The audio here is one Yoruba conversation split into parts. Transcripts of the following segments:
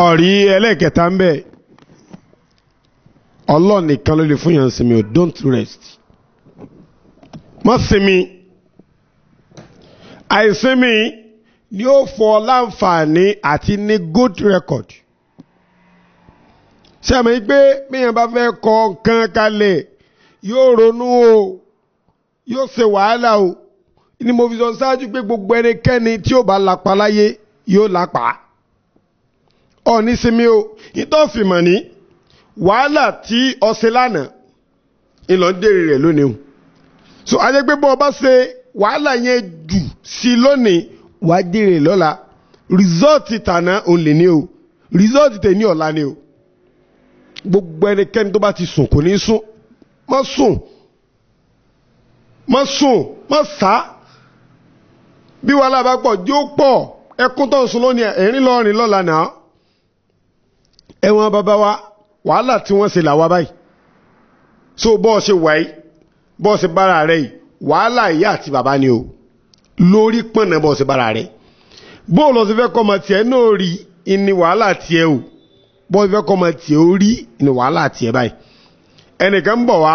ọ̀rí ẹlẹ́ẹ̀kẹta ń bẹ̀ ọlọ́run nìkan ló lè fún yàn sinmi o don't rest má sinmi àìsinmi ni ó fọ láǹfààní àti ní good record sẹ́mi pé bíyàn bá fẹ́ kọ nǹkan kalẹ̀ yóò ronú o yóò ṣe wàhálà o ni mo fi sọ ṣáájú pé gbogbo ẹnikẹ́ni tí ó bá lapa láyé yóò lapa ọ̀ní sinmi o ìtọ́fìmọ̀ ní wàhálà tí ọ̀sẹ̀ lánàá ìlọ ń dèrè rẹ̀ lónìí o so ajé pé bọ́ ọ bá ṣe wàhálà yẹn jù sí lónìí wà á dèrè lọ́la rìsọ́ọ̀tì tàná òun lè ní o rìsọ́ọ̀tì tẹ̀ ní ọ̀la ni o gbogbo ẹnikẹ́ni tó bá ti sùn kò ní sùn má sùn má sùn má sá bí wàhálà bá pọ̀ jó pọ̀ ẹkún tó ń sun lónìí ẹ̀rín lọ́rin lọ́la náà ẹ̀wọ̀n bàbá wa wàhálà tí wọ́n ṣe làwa báyìí so bọ́ọ̀ ṣe wáyé bọ́ọ̀ ṣe bára rẹ̀ yìí wàhálà ìyá àti bàbá ni o lórí pọ̀nà bọ́ọ̀ ṣe bára rẹ̀ bóòlù ọ̀sẹ̀ fẹ́ kọ́ ọmọ tiẹ̀ náà rí ìní wàhálà tiẹ̀ o bọ́ọ̀ fẹ́ kọ́ ọmọ tiẹ̀ ó rí ìní wàhálà tiẹ̀ báyìí ẹnìkan ń bọ̀ wá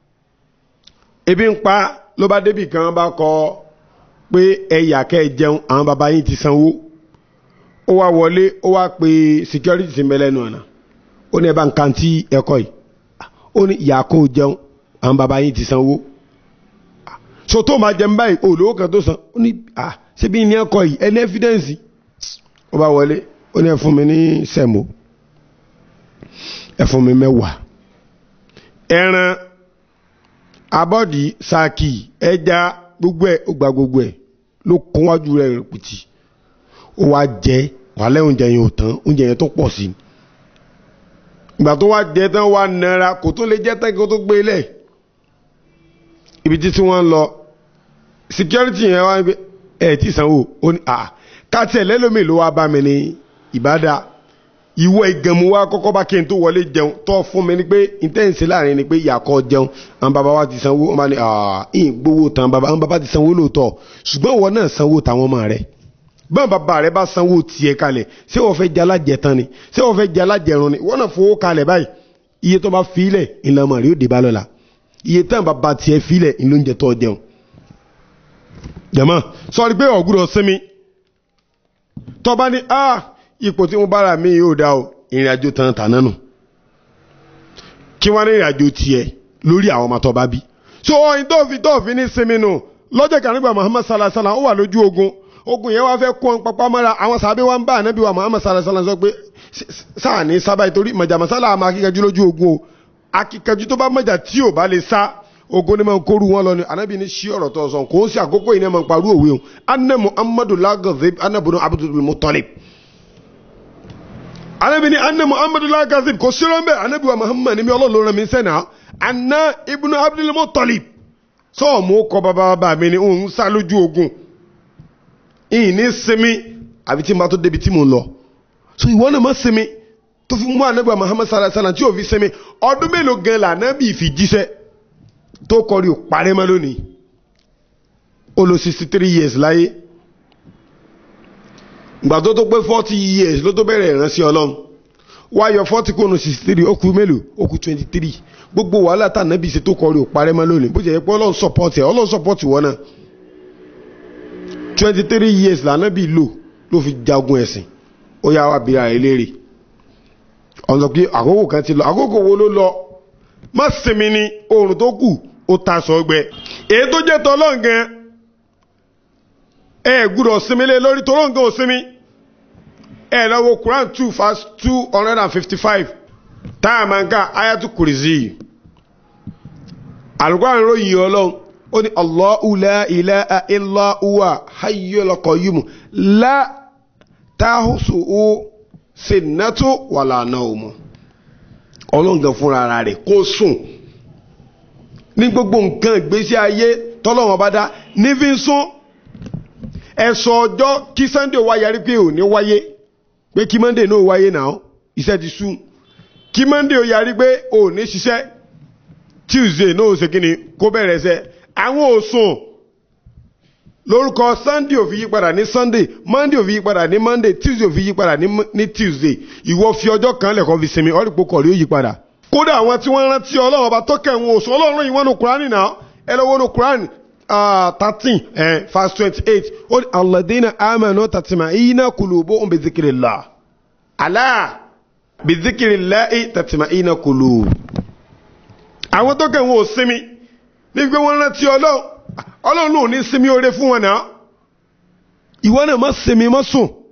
ebi ń pa ló bá débì kan bá kọ pé ẹ̀yà kẹ́ ẹ jẹun àwọn bàbá yín ti sanwó ó wá wọlé ó wá pe security ti mẹlẹ́nu ọ̀nà ó ní ẹ bá ń kan tí ẹ̀kọ́ yìí ó ní ìyá kó jẹun àwọn bàbá yín ti sanwó so tó máa jẹun báyìí olówó kan tó san ó ní à ṣebí ní ẹ̀kọ́ yìí ẹni ẹ́fídẹ́ǹsì ó bá wọlé ó ní ẹ fún mi ní sẹ̀mó ẹ fún mi mẹ́wàá ẹran abọ́dì saki ẹja gbogbo ẹ̀ ó gba gbogbo ẹ̀ ló kún wájú rẹ̀ rẹpìtì ó wá jẹ wàhálẹ̀ oúnjẹ yẹn ò tán oúnjẹ yẹn tó pọ̀ sí i ìgbà tó wá jẹ tán wá nara kò tó lè jẹ tán kó tó gbé lẹ̀ ibi títí wọ́n lọ security yẹn wá ẹ̀ tí sanwó ó ní à káàtì ẹ̀ lẹ́lómi ló wá bá mi ní ìbádà ìwọ ìgànmú wa kọ́kọ́ bá kí n tó wọlé jẹun tó fún mi ní pé intense láàrin ni pé ìyàkọ́ jẹun àwọn bàbá wa ti sanwó wọn bá ní ìyìn gbowó tán bàbá àwọn bàbá ti sanwó lóòótọ́ ṣùgbọ́n ìwọ náà sanwó táwọn ọmọ rẹ̀ báwọn bàbá rẹ̀ bá sanwó tiẹ̀ kalẹ̀ ṣé wọ́n fẹ́ jẹ alájẹtán ni ṣé wọ́n fẹ́ jẹ alájẹrun ni wọ́n náà fowó kalẹ̀ báyìí iye tó bá filẹ̀ ìlànà rẹ̀ ó dé bá lọ́la iye tán bàbá tiẹ̀ filẹ̀ ìlóúnjẹ tó jẹun. jẹ̀mọ́ sọ́ọ́rí pé ọ̀gbúrọ̀ sinmi tọ́ba ní ah ipò tí mo bára mi yóò dá o ìrìn àjò tán tàná nù kí wọ́n ní ìrìn àjò tiẹ̀ lórí àwọn ọmọ tó bá bí. so ọyìn tó fi tó fi ní sinmi nù lọ́jọ́ kan nígbà Muhammad sallallahu alaihi wasallam ó wà lójú ogun ogun yẹn wá fẹ́ kó ọ́n papá mọ́ra àwọn sàbẹ̀ wá ń bá ànábì wa Muhammad sallallahu alaihi wasallam sọ pé sáà ní sábà ìtorí mọ̀jàmọ́sálà àmọ́ akíkanjú lójú ogun o akíkanjú tó bá mọ̀jà tí ò bá lè sá ogun ni máa ń kóru wọn lọ ni ànábì ní sí ọ̀rọ̀ tó sọ kò ń sí àkókò yìí ní máa ń parú òwe o anna Muhammadu lagazib anna bunu Abdul Muttalib anabi ni anna muhammadu la kazib kò sí lọ́nbẹ́ anabi wa muhammad ni mi ọlọ́run ló rán mi sẹ́nà anna ibnu abdul muttalib sọ́ọ̀mù kọ bàbá bàbá mi ni òun sá lójú ogun ìyìn ní sinmi àbí tí n bá tó débi tí mo ń lọ so ìwọ náà má sinmi tó fi mú anabi wa muhammad sallallahu alaihi wasallam tí yóò fi sinmi ọdún mélòó gan la anabi fi jíṣẹ́ tó kọrí ò parẹ́ mọ́ lónìí ó lò sixty three years láyé gbà tó tó pé forty years ló tó bẹ̀rẹ̀ ìránṣẹ́ ọlọ́run wá yọ forty kónú sixty three ó kù mélòó ó kù twenty three gbogbo wàhálà tá nàbí ṣe tó kọrí ò parẹ́ mọ́ lónìí bó ṣe yẹ pé ọlọ́run support ẹ̀ ọlọ́run support wọ́n náà twenty three years lànàbí lò ló fi jagun ẹ̀sìn ó yá wa bíra ẹ̀ léèrè ọ̀nà pé àkókò kan ti lọ àkókò wo ló lọ má sinmi ni oòrùn tó kù ó ta sọ gbẹ èyí tó jẹ́ tọ́lọ́run gan ẹ gbúdọ̀ sinmi lé lórí tọ́lọ́run gan ò sinmi ẹ lọ wo Quran two verse two hundred and fifty-five táyà máa ń ká ayatu kùrìsì alukóran ròyìn ọlọ́run ó ní Allahu la ilaha illa huwa hayyul qayyum la tahusuhu sinnatu wala nawm ọlọ́run gan fúnra ara rẹ̀ kó sùn ní gbogbo nǹkan ìgbésí ayé tọ́lọ́wọ́n bá dá ní fi ń sún ẹ̀sọ́ ọjọ́ kí Sunday wá yarí pé ò ní wáyé pé kí monday náà wáyé náà iṣẹ́ ti sú kí monday ó yarí pé ò ní ṣiṣẹ́ tuesday náà ó ṣe kí ni kó bẹ̀rẹ̀ ṣẹ́ àwọn ò sùn lórúkọ sunday ò fi yí padà ní sunday monday ò fi yí padà ní monday tuesday ò fi yí padà ní ní tuesday ìwọ fi ọjọ́ kan lẹ́kọ̀ọ́ fi sinmi ọ̀rìpọ̀ kọ̀ọ̀rí ó yí padà. kódà àwọn tí wọ́n rántí ọlọ́run ọba tó kẹ̀wọ̀n oṣù ọlọ́run yìí wọ́n nu kúránì náà ẹ lọ́wọ́ nu kúránì thirteen verse twenty eight ó ní alladina amanu tatma'inna qulubuhum bi dhikrillah ala bi dhikrillah tatma'inna qulub. àwọn tó kẹ̀wọ̀n ò sinmi ní pé wọ́n rántí ọlọ́run ọlọ́run ò ní sinmi oore fún wọn náà ìwọ náà má sinmi má sùn